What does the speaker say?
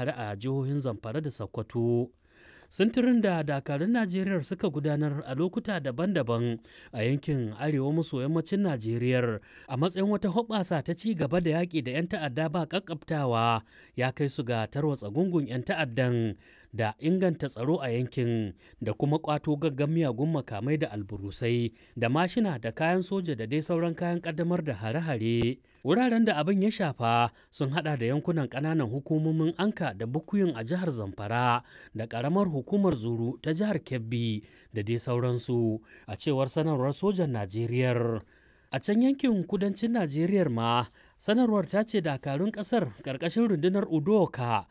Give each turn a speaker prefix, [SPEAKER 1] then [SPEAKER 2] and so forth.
[SPEAKER 1] hare-hare a jihohin zamfara da sokoto sintirin da dakarun najeriya suka gudanar a lokuta daban-daban a yankin arewa maso yammacin najeriya a matsayin wata hoɓasa ta ci gaba da yaƙi da 'yan ta'adda ba ƙaƙƙabtawa ya kai su ga tarwatsa gungun 'yan ta'addan da inganta tsaro a yankin da kuma ƙwato gaggan miyagun makamai da alburusai da mashina da kayan soja da dai sauran kayan ƙaddamar da hare-hare wuraren da abin ya shafa sun hada da yankunan ƙananan hukumomin anka da bukuyin a jihar zamfara da ƙaramar hukumar zuru ta jihar kebbi da dai sauransu a cewar sanarwar sojan najeriya a can yankin kudancin najeriya ma sanarwar ta ce dakarun kasar ƙarƙashin rundunar udoka